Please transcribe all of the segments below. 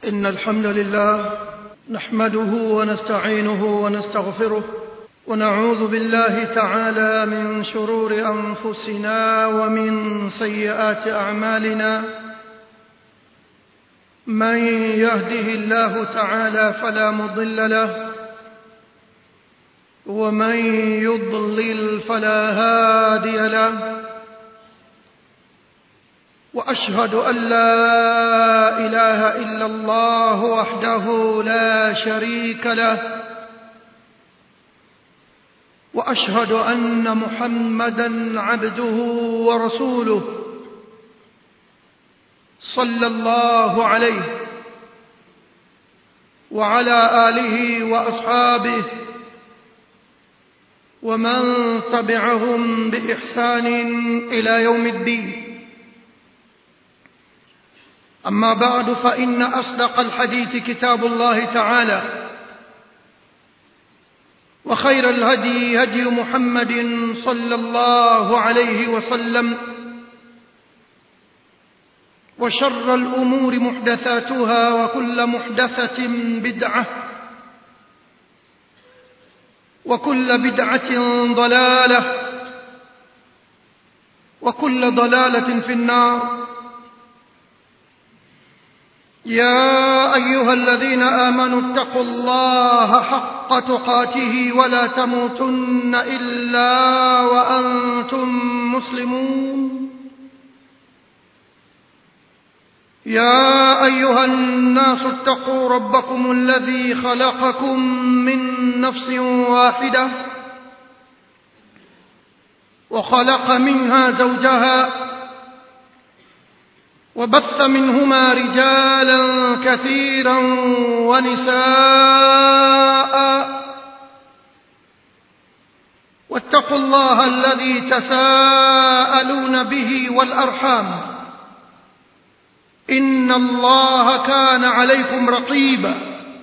إن الحمد لله نحمده ونستعينه ونستغفره ونعوذ بالله تعالى من شرور أنفسنا ومن سيئات أعمالنا من يهده الله تعالى فلا مضل له ومن يضلل فلا هادي له واشهد ان لا اله الا الله وحده لا شريك له واشهد ان محمدا عبده ورسوله صلى الله عليه وعلى اله واصحابه ومن تبعهم باحسان الى يوم الدين أما بعد فإن أصدق الحديث كتاب الله تعالى وخير الهدي هدي محمد صلى الله عليه وسلم وشر الأمور محدثاتها وكل محدثة بدعة وكل بدعة ضلالة وكل ضلالة في النار يا أيها الذين آمنوا اتقوا الله حق تقاته ولا تموتن إلا وأنتم مسلمون يا أيها الناس اتقوا ربكم الذي خلقكم من نفس واحدة وخلق منها زوجها وبث منهما رجالا كثيرا ونساء واتقوا الله الذي تساءلون به والأرحام إن الله كان عليكم رقيبا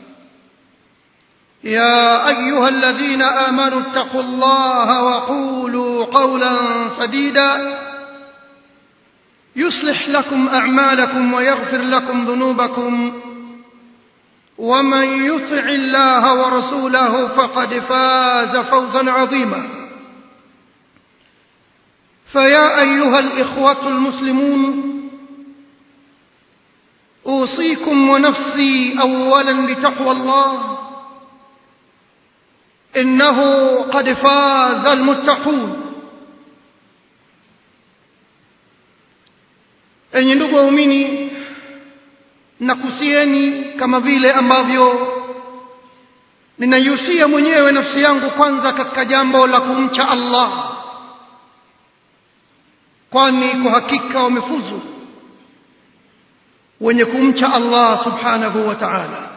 يا أيها الذين آمنوا اتقوا الله وقولوا قولا سديدا يصلح لكم أعمالكم ويغفر لكم ذنوبكم ومن يطع الله ورسوله فقد فاز فوزا عظيما فيا أيها الإخوة المسلمون أوصيكم ونفسي أولا بتقوى الله إنه قد فاز المتقون enyi ndugu waumini nakusieni kama vile ambavyo ninaihusia mwenyewe nafsi yangu kwanza katika jambo la kumcha Allah kwani kwa hakika wamefuzu wenye kumcha Allah subhanahu wa ta'ala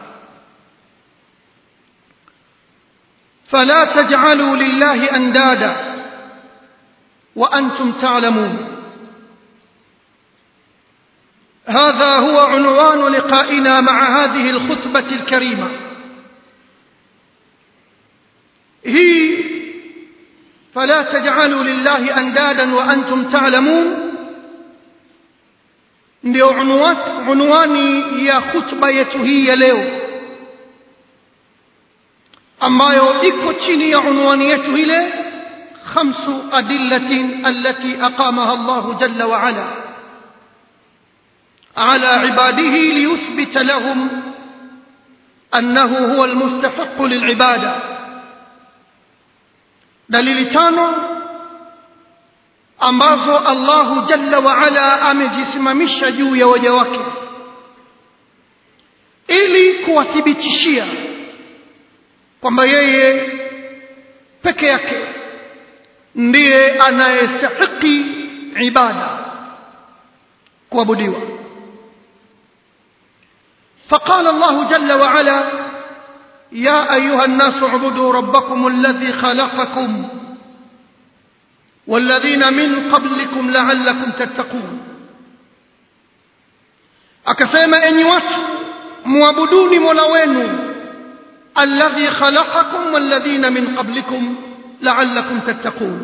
فلا تجعلوا لله اندادا وانتم تعلمون هذا هو عنوان لقائنا مع هذه الخطبة الكريمة هي فلا تجعلوا لله أندادا وأنتم تعلمون ndio unwani ya khutba yetu hii ya leo ambayo iko chini ya unwani yetu ile khamsu adillatin allati aqamaha Allahu jalla wa ala على عباده ليثبت لهم أنه هو المستحق للعبادة دليل تانو ambazo Allahu jalla wa ala amejisimamisha juu ya waja wake ili kuwathibitishia kwamba yeye peke yake ndiye anayestahiki ibada kuabudiwa فقال الله جل وعلا يا أيها الناس اعبدوا ربكم الذي خلقكم والذين من قبلكم لعلكم تتقون akasema enyi watu muabuduni mola wenu alladhi khalaqakum walladhina min qablikum la'allakum tattaqun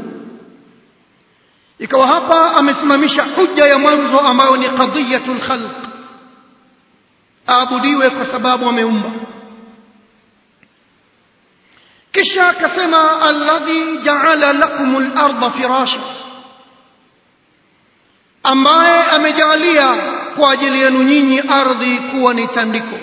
ikawa hapa amesimamisha hujja ya mwanzo ambayo ni qadiyatul khalq aabudiwe kwa sababu ameumba kisha akasema alladhi ja'ala lakumul arda firasha ambaye amejalia kwa ajili yenu nyinyi ardhi kuwa ni tandiko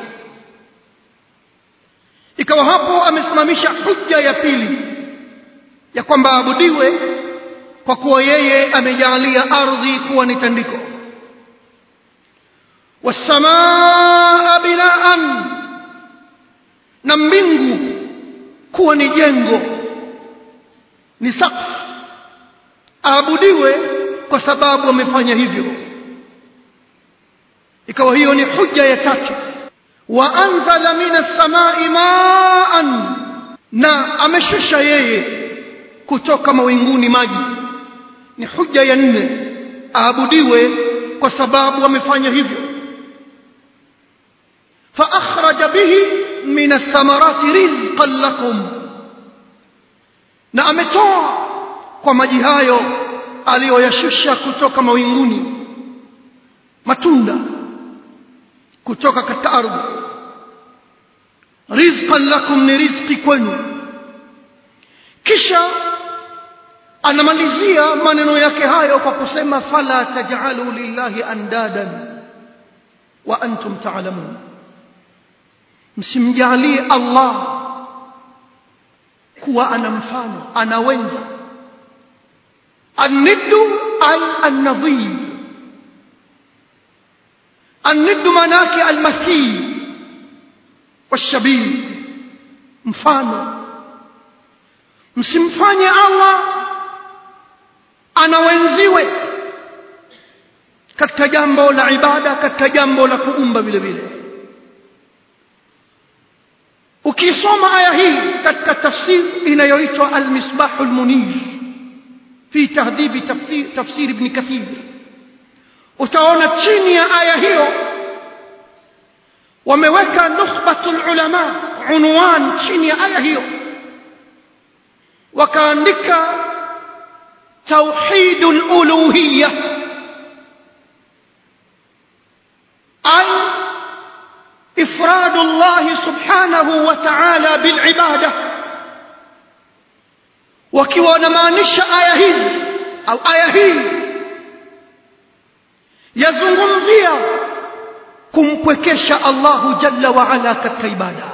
ikawa hapo amesimamisha hujja ya pili ya kwamba abudiwe kwa kuwa yeye amejalia ardhi kuwa ni tandiko wasamaa binaan na mbingu kuwa ni jengo ni sakfu aabudiwe kwa sababu amefanya hivyo ikawa hiyo ni hujja ya tatu wa anzala minas samai maan na ameshusha yeye kutoka mawinguni maji ni hujja ya nne aabudiwe kwa sababu amefanya hivyo fa akhraja bihi min athamarati rizqan lakum na ametoa kwa maji hayo aliyoyashusha kutoka mawinguni matunda kutoka katika ardhi rizqan lakum ni rizqi kwenu kisha anamalizia maneno yake hayo kwa kusema fala taj'alu lillahi andadan wa antum ta'lamun msimjalie Allah kuwa ana mfano ana wenza aniddu ay an-nadhir aniddu manake al-mathil washabih mfano msimfanye Allah anawenziwe katika jambo la ibada katika jambo la kuumba vile vile ukisoma aya hii katika tafsiri inayoitwa al-misbah al-munir fi tahdhib tafsir tafsir ibn kathir utaona chini ya aya hiyo wameweka nukhbatul ulama unwan chini ya aya hiyo wakaandika tauhidul uluhiyya ay إفراد الله سبحانه وتعالى بالعبادة وكيوا نمانش آية هي أو آية هي yazungumzia kumpwekesha Allahu jalla wa ala katika ibada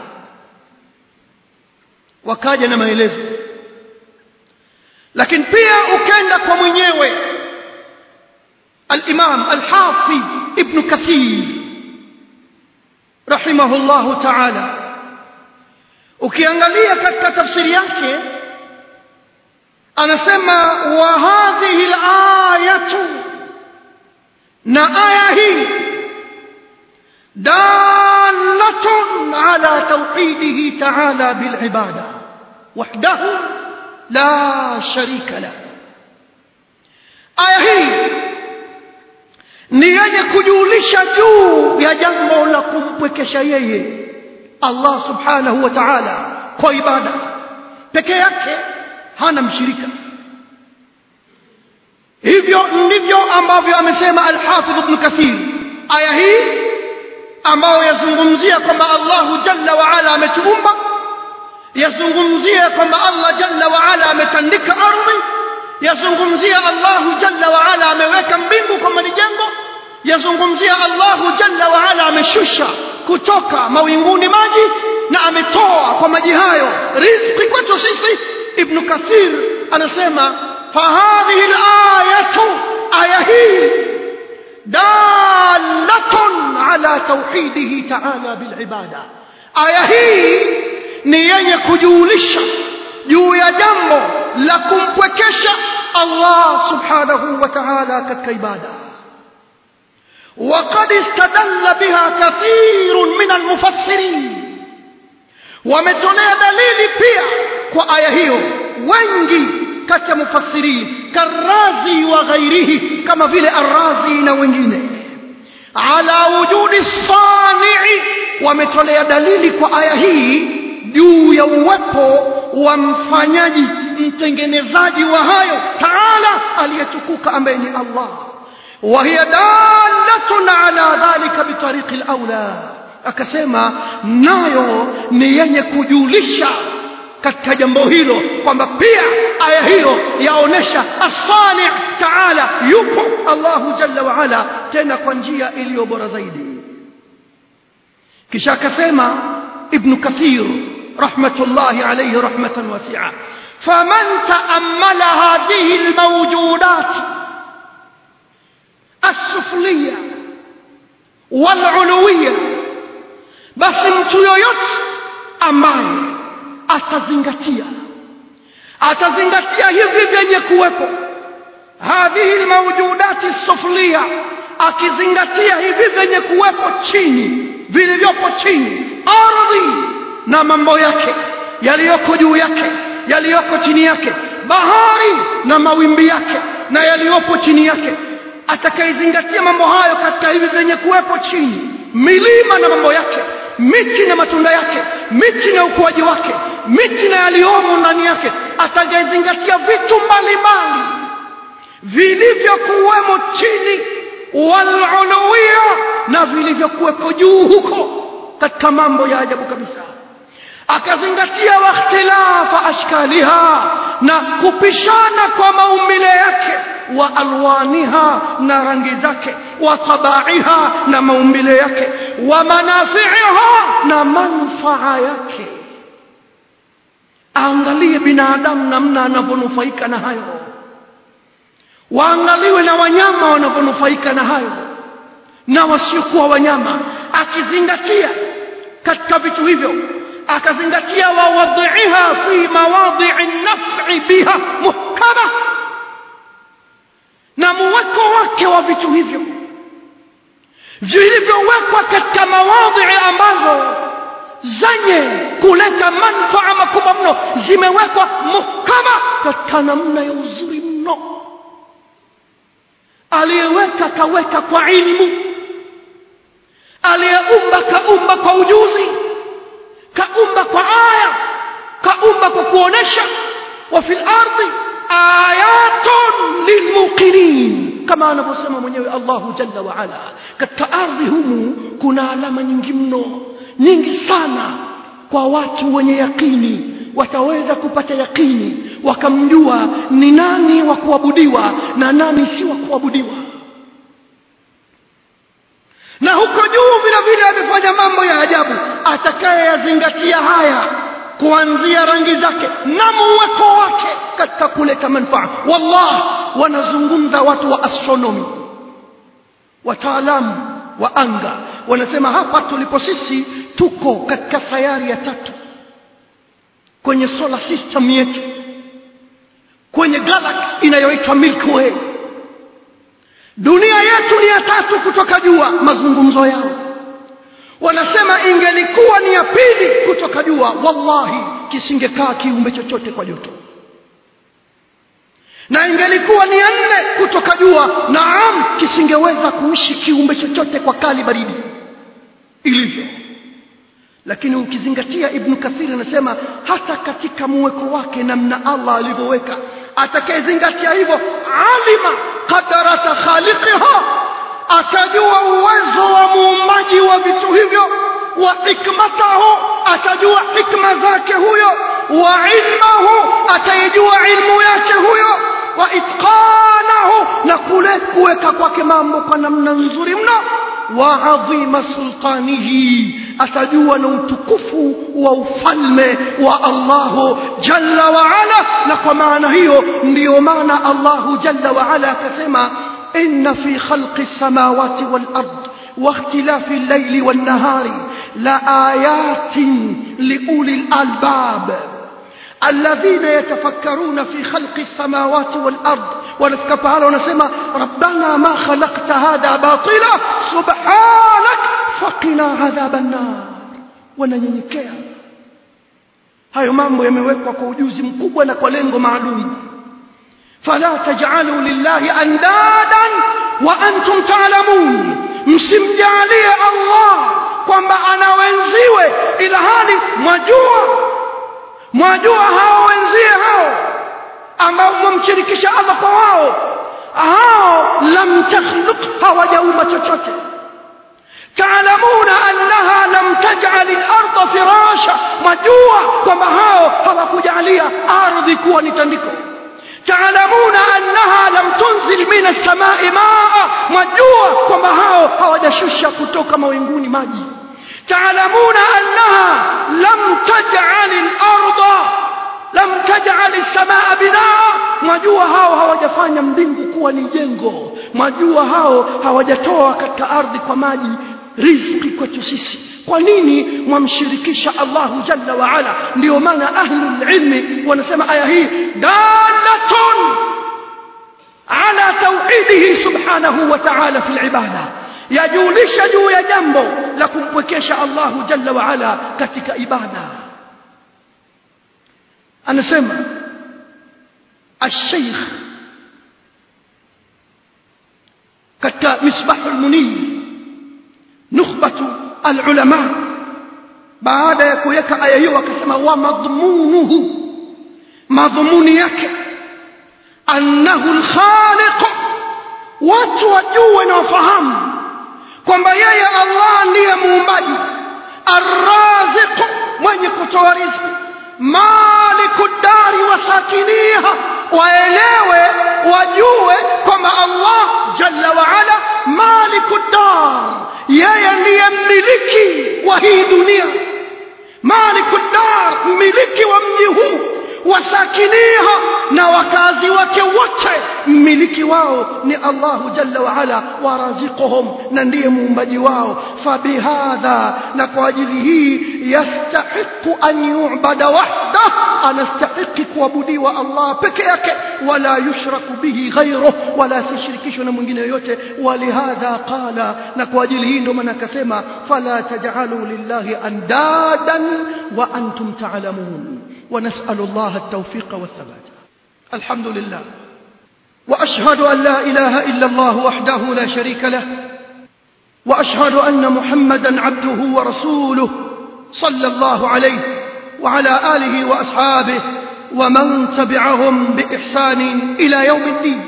wakaja na maelezo lakini pia ukenda kwa mwenyewe al-Imam al-Hafidh Ibn Kathir rahimahullahu ta'ala ukiangalia katika tafsiri yake anasema wa hadhihi al-ayatu na aya hii dalatun ala tawhidihi ta'ala bil ibada wahdahu la sharika la aya hii ni yenye kujulisha juu ya jambo la kumpwekesha yeye Allah subhanahu wa ta'ala kwa ibada peke yake hana mshirika hivyo ndivyo ambavyo amesema al-Hafidh Ibn Kathir aya hii ambayo yazungumzia kwamba Allahu jalla wa ala ametuumba yazungumzia kwamba Allah jalla wa ala ametandika ardhi yazungumzia Allahu jalla wa ala ameweka mbingu kama ni jengo yazungumzia Allahu jalla wa ala ameshusha kutoka mawinguni maji na ametoa kwa maji hayo riziki kwetu sisi Ibn Kathir anasema fahadhihi al-ayatu aya hii dalatun ala tauhidihi ta'ala bil ibada aya hii ni yenye kujulisha juu ya jambo la kumpwekesha Allah subhanahu wa ta'ala katika ibada وقد استدل بها كثير من المفسرين wametolea dalili pia kwa aya hiyo wengi kati ya mufassirin karazi wa ghairihi kama vile arrazi na wengine ala wujudi sanii wametolea dalili kwa aya hii juu ya uwepo wa mfanyaji mtengenezaji wa hayo taala aliyetukuka ambaye ni Allah وهي دالة على ذلك بطريق الأولى akasema nayo ni yenye kujulisha katika jambo hilo kwamba pia aya hiyo yaonesha asani taala yupo Allahu jalla wa ala tena kwa njia iliyo bora zaidi kisha akasema ibn kathir rahmatullahi alayhi rahmatan wasi'a faman ta'ammala hadhihi almawjudat السفلية والعلوية basi mtu yoyote ambaye atazingatia atazingatia hivi vyenye kuwepo hadhihi almawjudati suflia akizingatia hivi vyenye kuwepo chini vilivyopo chini ardhi na mambo yake yaliyoko juu yake yaliyoko chini yake bahari na mawimbi yake na yaliyopo chini yake atakayezingatia mambo hayo katika hivi vyenye kuwepo chini milima na mambo yake miti na matunda yake miti na ukuaji wake miti na yaliyomo ndani yake atakayezingatia vitu mbalimbali vilivyokuwemo chini waluluia na vilivyokuwepo juu huko katika mambo ya ajabu kabisa akazingatia wakhtilafa ashkaliha na kupishana kwa maumbile yake wa alwaniha na rangi zake wa tabaiha na maumbile yake wa manafiiha na manfaa yake aangalie binadamu namna anavyonufaika na hayo waangaliwe na wanyama wanavyonufaika na hayo na wasiokuwa wanyama akizingatia katika vitu hivyo akazingatia wawadhiha fi mawadhi'i naf'i biha muhkama na muweko wake wa vitu hivyo vilivyowekwa katika mawadhi ambazo zenye kuleta manfaa makubwa mno zimewekwa muhkama katika namna ya uzuri mno aliyeweka kaweka kwa ilmu aliyeumba kaumba kwa ujuzi kaumba kwa aya kaumba kwa kuonesha wa fil ardi ayatun lilmuqinin kama anavyosema mwenyewe Allahu jalla wa ala katika ardhi humu kuna alama nyingi mno nyingi sana kwa watu wenye yakini wataweza kupata yakini wakamjua ni nani wa kuabudiwa na nani si wa kuabudiwa na huko juu vile vile amefanya mambo ya ajabu atakayeyazingatia haya kuanzia rangi zake na muweko wake katika kuleta manufaa wallah wanazungumza watu wa astronomy wataalamu wa anga wanasema hapa tulipo sisi tuko katika sayari ya tatu kwenye solar system yetu kwenye galaxy inayoitwa Milky Way dunia yetu ni ya tatu kutoka jua mazungumzo yao wanasema ingelikuwa ni ya pili kutoka jua wallahi kisingekaa kiumbe chochote kwa joto na ingelikuwa ni ya nne kutoka jua naam kisingeweza kuishi kiumbe chochote kwa kali baridi ilivyo lakini ukizingatia ibn kathir anasema hata katika muweko wake namna Allah alivyoweka atakayezingatia hivyo alima qadarata khaliqiha atajua uwezo wa muumbaji wa vitu hivyo wa hikmatahu atajua hikma zake huyo wa ilmahu ataijua ilmu yake huyo wa itqanahu na kule kuweka kwake mambo kwa namna nzuri mno wa adhima sultanihi atajua na utukufu wa ufalme wa Allahu jalla wa ala na kwa maana hiyo ndiyo maana Allahu jalla wa ala akasema inna fi khalqi samawati wal ard واختلاف الليل والنهار لآيات لأولي الألباب الذين يتفكرون في خلق السماوات والأرض ونفك تعالى ونسمى ربنا ما خلقت هذا باطلا سبحانك فقنا عذاب النار wananyenyekea hayo mambo yamewekwa kwa ujuzi mkubwa na kwa lengo maalum fala taj'alu lillahi andadan wa antum ta'lamun msimjalie Allah kwamba ana wenziwe ila hali mwajua mwajua hao wenzie hao ambao mwamshirikisha Allah kwa wao hao lam takhluq hawajaumba chochote taalamuna annaha lam taj'al al-ardha firasha majua kwamba hao hawakujalia ardhi kuwa ni tandiko taalamuna annaha lam tunzil min as-samai maa majua kwamba hao hawajashusha kutoka mawinguni maji taalamuna annaha lam taj'al al-ardha lam taj'al as-samaa binaa majua hao hawajafanya mbingu kuwa ni jengo majua hao hawajatoa katika ardhi kwa maji riziki kwetu sisi kwa nini mwamshirikisha Allahu jalla wa ala ndio maana ahlul ilmi wanasema aya hii dalatun ala tauhidihi subhanahu wa ta'ala fil ibada yajulisha juu ya jambo la kumpwekesha Allahu jalla wa ala katika ibada anasema الشيخ katika misbahul munir nukhbatu alulama baada ya kuweka aya hiyo akasema wa madhmunuhu madhumuni yake annahu alkhaliq watu wajue na wafahamu kwamba yeye Allah ndiye muumbaji arraziq mwenye kutoa riziki maliku dari wa sakiniha waelewe wajue kwamba Allah jalla wa ala maliku dar yeye ndiye mmiliki wa hii dunia maliku dar mmiliki wa mji huu wasakiniha na wakazi wake wote mmiliki wao ni Allahu jalla wa ala waraziquhum na ndiye muumbaji wao fabihadha na kwa ajili hii yastahiqu an yu'bada wahda anastahiqi kuabudiwa Allah peke yake wala yushraku bihi ghayruh wala sishirikishwe na mwingine yoyote walihadha qala na kwa ajili hii ndio maana akasema fala taj'alu lillahi andadan wa antum ta'lamun ونسأل الله التوفيق والثبات الحمد لله وأشهد أن لا إله إلا الله وحده لا شريك له وأشهد أن محمدا عبده ورسوله صلى الله عليه وعلى آله وأصحابه ومن تبعهم بإحسان إلى يوم الدين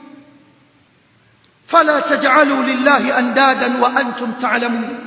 فلا تجعلوا لله أندادا وأنتم تعلمون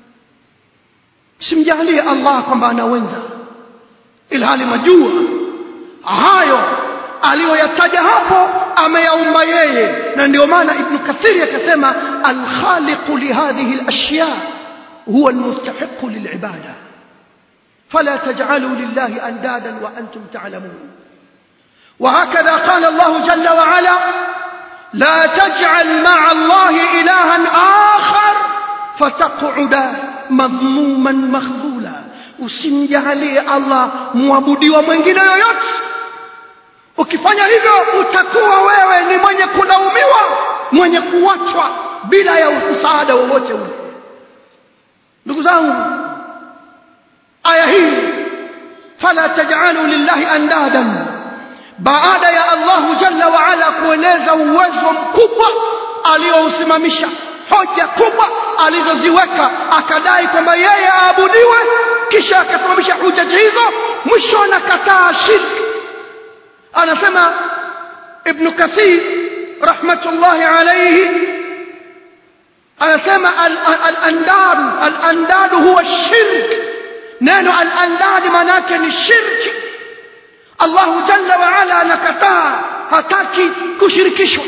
simjalie Allah kwamba anaweza ilhali majua hayo aliyoyataja hapo ameyaumba yeye na ndio maana ibn kathiri akasema alkhaliqu lihadhihi alashya huwa almustahiqu lilibada فلا تجعلوا لله أندادا وأنتم تعلمون وهكذا قال الله جل وعلا لا تجعل مع الله إلها آخر فتقعد مذموما مخذولا usimjalie Allah muabudiwa mwingine yoyote ukifanya hivyo utakuwa wewe ni mwenye kulaumiwa mwenye kuachwa bila ya msaada wowote ule ndugu zangu aya hii fala taj'alu lillahi andadan baada ya Allahu jalla wa ala kueleza uwezo mkubwa aliousimamisha hoja kubwa alizoziweka akadai kwamba yeye aabudiwe kisha akasimamisha hujaji hizo mwisho anakataa shirki anasema ibn kathir rahmatullahi alayhi anasema al-andad al-andad huwa shirk neno al-andad maana yake ni shirki Allah jalla wa ala anakataa hataki kushirikishwa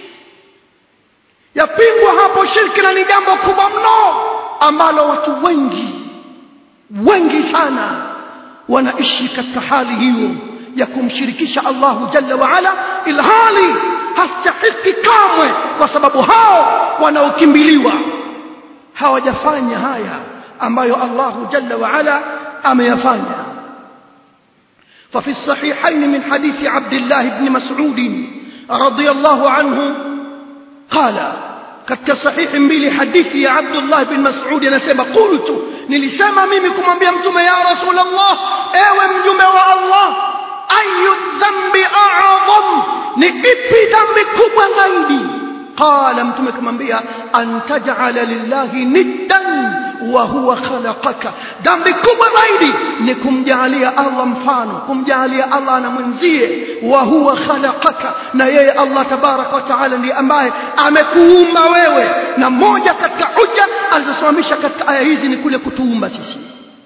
yapingwa hapo shirki na ni jambo kubwa mno ambalo watu wengi wengi sana wanaishi katika hali hiyo ya kumshirikisha Allahu jalla wa ala ilhali hastahiki kamwe kwa sababu hao wanaokimbiliwa hawajafanya haya ambayo Allahu jalla wa ala ameyafanya ففي الصحيحين من حديث عبد الله بن مسعود رضي الله عنه قال katika sahihi mbili hadithi ya Abdullah bin Mas'ud anasema qultu nilisema mimi kumwambia mtume ya Rasulullah ewe mjumbe wa Allah ayu dhambi a'zam ni ipi dhambi kubwa zaidi qala mtume kumwambia an taj'ala lillahi niddan wa huwa khalaqaka dhambi kubwa zaidi ni kumjalia Allah mfano kumjalia Allah na mwenzie wa huwa khalaqaka na yeye Allah tabaraka wa taala ndiye ambaye amekuumba wewe na moja katika hoja alizosimamisha katika aya hizi ni kule kutuumba sisi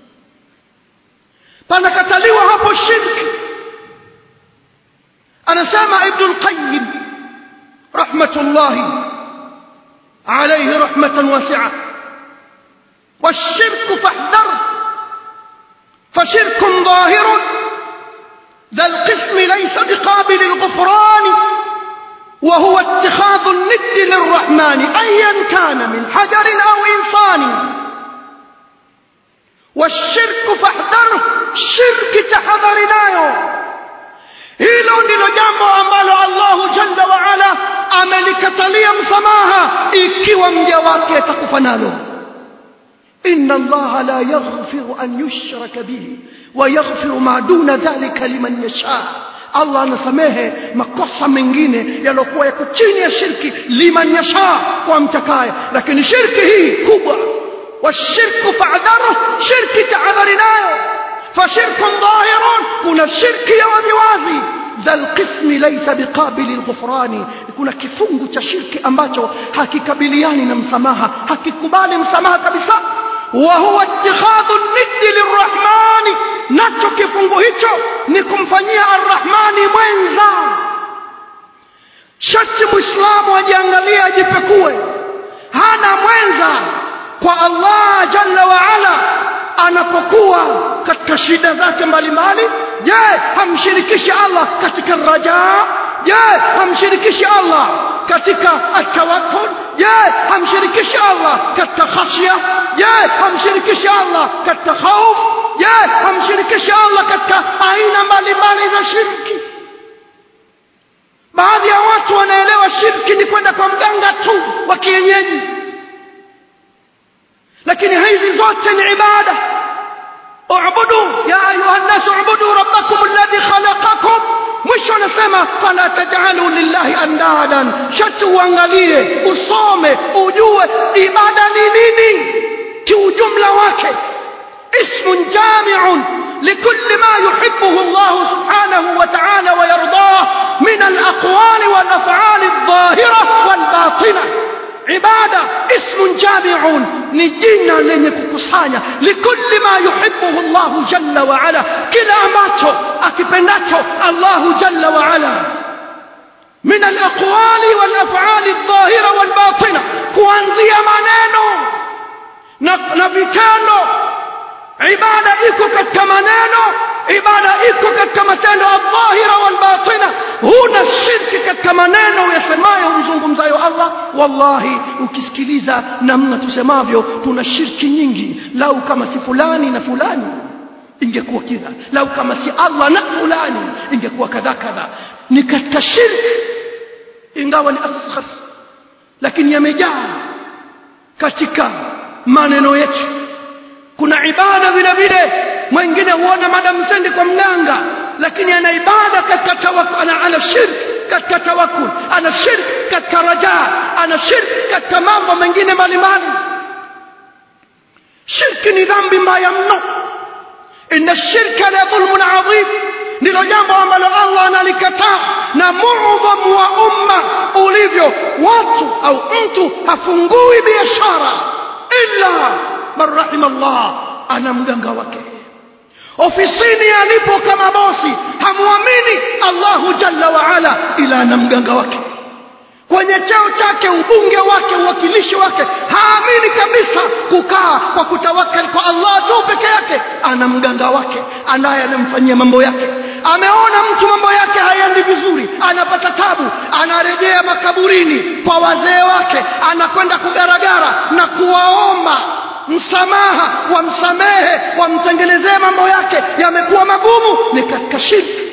panakataliwa hapo shirki anasema ibn al-qayyim rahmatullahi alayhi rahmatan wasi'a والشرك فاحذر فشرك ظاهر ذا القسم ليس بقابل الغفران وهو اتخاذ الند للرحمن ايا كان من حجر او انسان والشرك فاحذره شرك تحذر nayo hilo ndilo jambo ambalo Allahu jalla wa ala amelikatalia msamaha ikiwa mja wake atakufa nalo inna Allah la yaghfiru an yushraka bihi wa yaghfiru ma duna dhalika liman yasha Allah anasamehe makosa mengine yalokuwa yako chini ya shirki liman yasha kwa mtakaye lakini shirki hii kubwa والشرك فاعذره شرك تعذرناه فشرك ظاهر كنا الشرك يا waziwazi ذا القسم ليس بقابل الغفران kuna kifungu cha shirki ambacho hakikabiliani na msamaha hakikubali msamaha kabisa wa huwa ittikhadhu niddi lirrahmani nacho kifungu hicho ni kumfanyia arrahmani mwenza shati muislamu ajiangalie ajipekue hana mwenza kwa Allah jalla wa ala anapokuwa katika shida zake mbalimbali je hamshirikishi Allah katika raja je hamshirikishi Allah katika atawakkul je hamshirikishi Allah katika khashya je hamshirikishi Allah katika khauf je hamshirikishi Allah katika aina mbalimbali za shirki baadhi ya watu wanaelewa shirki ni kwenda kwa mganga tu wa kienyeji lakini hizi zote ni ibada اعبدوا يا ايها الناس اعبدوا ربكم الذي خلقكم mwisho anasema fala taj'alu lillahi andadan shati uangalie usome ujue ibada ni nini kiujumla wake ismun jami'un لكل ما يحبه الله سبحانه وتعالى ويرضاه من الأقوال والأفعال الظاهرة والباطنة عبادة اسم جامع نجينا لن يكسانيا لكل ما يحبه الله جل وعلا كلا أماتو أكبناتو الله جل وعلا من الأقوال والأفعال الظاهرة والباطنة kuanzia maneno na, na vitendo ibada iko katika maneno ibada iko katika matendo adh-dhahira wal-batina huna shirki katika maneno yasemayo mzungumzayo Allah wallahi ukisikiliza namna tusemavyo tuna shirki nyingi lau kama si fulani na fulani ingekuwa kidha lau kama si Allah na fulani ingekuwa kadha kadha ni katika shirki ingawa ni asghar lakini yamejaa katika maneno yetu kuna ibada vile vile mwingine huona madam sendi kwa mganga lakini ana ibada katika tawakkul ana, ana shirk katika tawakkul ana shirk katika raja ana shirk katika mambo mengine mbalimbali shirki ni dhambi mbaya mno inna shirka la dhulmun adhim ndilo jambo ambalo Allah analikataa na muudhamu wa umma ulivyo watu au mtu hafungui biashara illa man rahima Allah ana mganga wake ofisini alipo kama bosi hamwamini Allahu jalla wa ala ila ana mganga wake kwenye cheo chake ubunge wake uwakilishi wake haamini kabisa kukaa kwa kutawakal kwa Allah tu peke yake ana mganga wake anaye anamfanyia mambo yake ameona mtu mambo yake hayaendi vizuri anapata tabu anarejea makaburini kwa wazee wake anakwenda kugaragara na kuwaomba msamaha wamsamehe wamtengenezee mambo yake yamekuwa magumu ni katika shirki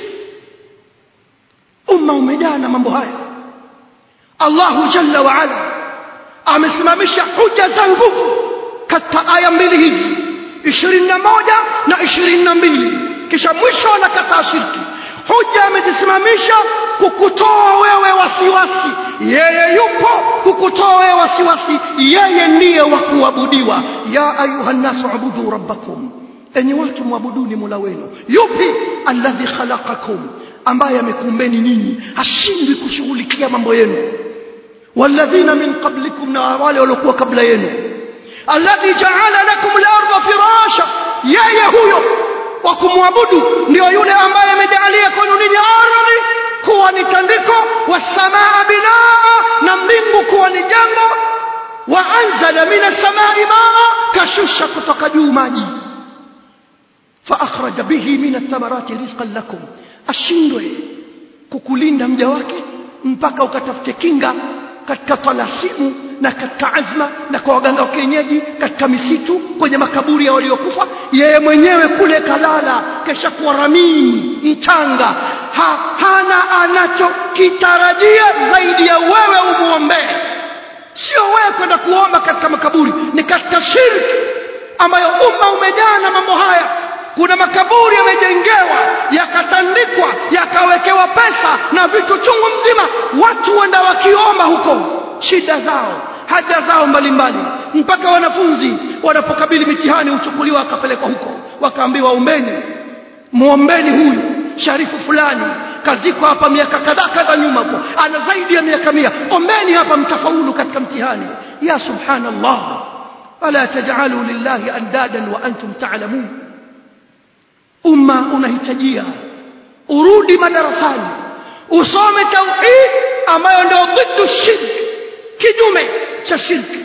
umma umejaa na mambo haya Allahu jalla wa ala amesimamisha hoja za nguvu katika aya mbili hizi ishirini na moja na ishirini na mbili kisha mwisho anakataa shirki hujja amejisimamisha kukutoa wewe wasiwasi yeye yupo kukutoa wewe wasiwasi yeye ndiye wa kuabudiwa ya ayuha nnasu abudu rabbakum enyi watu mwabuduni mola wenu yupi alladhi khalaqakum ambaye amekumbeni ninyi hashindwi kushughulikia mambo yenu walladhina min qablikum na wale waliokuwa kabla yenu alladhi jaala lakum al-ardha firasha yeye huyo wa kumwabudu ndio yule ambaye amejalia kwenu ninyi ardhi kuwa ni tandiko wasamaa binaa na mbingu kuwa ni jengo wa anzala min as-samai maa kashusha kutoka juu maji fa akhraja bihi min ath-thamarati rizqan lakum ashindwe kukulinda mja wake mpaka ukatafute kinga katika talasimu na katika azma na kwa waganga wa kienyeji katika misitu kwenye makaburi ya waliokufa yeye mwenyewe kule kalala kesha kuwa ramini mchanga ha, hana anachokitarajia zaidi ya wewe umuombee sio wewe kwenda kuomba katika makaburi ni katika shirki ambayo umma umejaa na mambo haya kuna makaburi yamejengewa yakatandikwa yakawekewa pesa na vitu chungu mzima watu wenda wakiomba huko shida zao haja zao mbalimbali mpaka wanafunzi wanapokabili mitihani huchukuliwa wakapelekwa huko wakaambiwa ombeni muombeni huyu sharifu fulani kaziko hapa miaka kadhaa kadha nyuma huko ana zaidi ya miaka mia ombeni hapa mtafaulu katika mtihani ya subhanallah wala tajalu lillahi andadan wa antum ta'lamun umma unahitajia urudi madarasani usome tauhid ambayo ndio dhiddu shirk kinyume cha shirki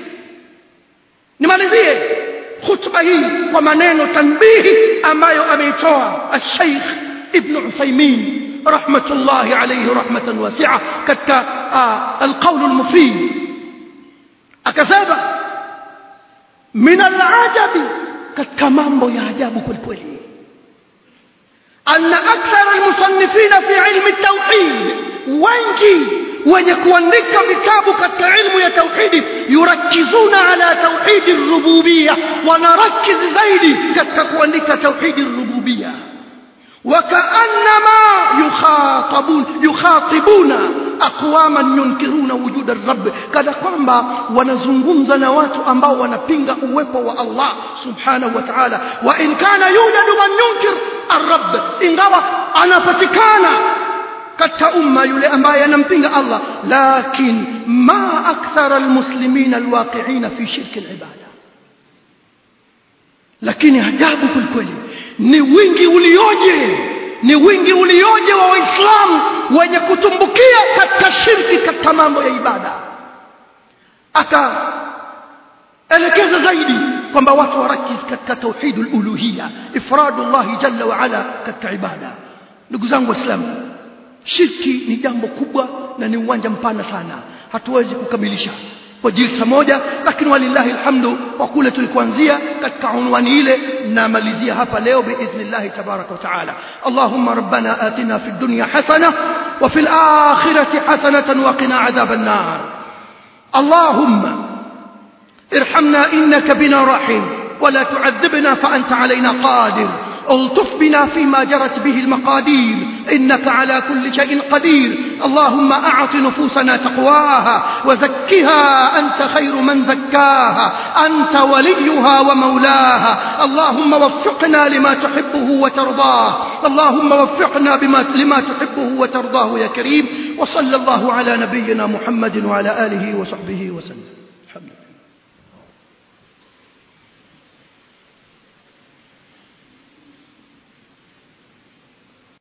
nimalizie khutba hii kwa maneno tanbihi ambayo ameitoa al-Sheikh Ibn Uthaymeen rahmatullahi alayhi rahmatan wasi'a katika al-qawl al-mufid akasema min al-ajabi katika mambo ya ajabu kweli أن أكثر المصنفين في علم التوحيد wengi wenye kuandika vitabu katika ilmu ya tauhidi yurakizuna ala tauhidi rububia wanarakizi zaidi katika kuandika tauhidi rububia وكأنما يخاطبون يخاطبون أقواما ينكرون وجود الرب كذا kwamba wanazungumza na watu ambao wanapinga uwepo wa Allah subhanahu wa ta'ala wa in kana yujadu man yunkir الرب ingawa anapatikana katika umma yule ambaye anampinga Allah lakin ma akthara almuslimina alwaqi'ina fi shirk alibada lakini ajabu kweli ni wingi ulioje ni wingi ulioje wa waislamu wenye kutumbukia katika shirki katika mambo ya ibada akaelekeza zaidi kwamba watu warakiz katika tauhidul uluhiyya ifradullah jalla wa ala katika ibada ndugu zangu waislamu shirki ni jambo kubwa na ni uwanja mpana sana hatuwezi kukamilisha kwa jilsa moja lakini walillahi alhamdu kwa kule tulikuanzia katika unwani ile namalizia hapa leo biidhnillah tabaraka wa taala allahumma rabbana atina fid dunya hasana wa fil akhirati hasanatan wa qina adhaban nar allahumma ارحمنا إنك بنا رحيم ولا تعذبنا فأنت علينا قادر الطف بنا فيما جرت به المقادير إنك على كل شيء قدير اللهم أعط نفوسنا تقواها وزكها أنت خير من زكاها أنت وليها ومولاها اللهم وفقنا لما تحبه وترضاه اللهم وفقنا بما لما تحبه وترضاه يا كريم وصلى الله على نبينا محمد وعلى آله وصحبه وسلم الحمد لله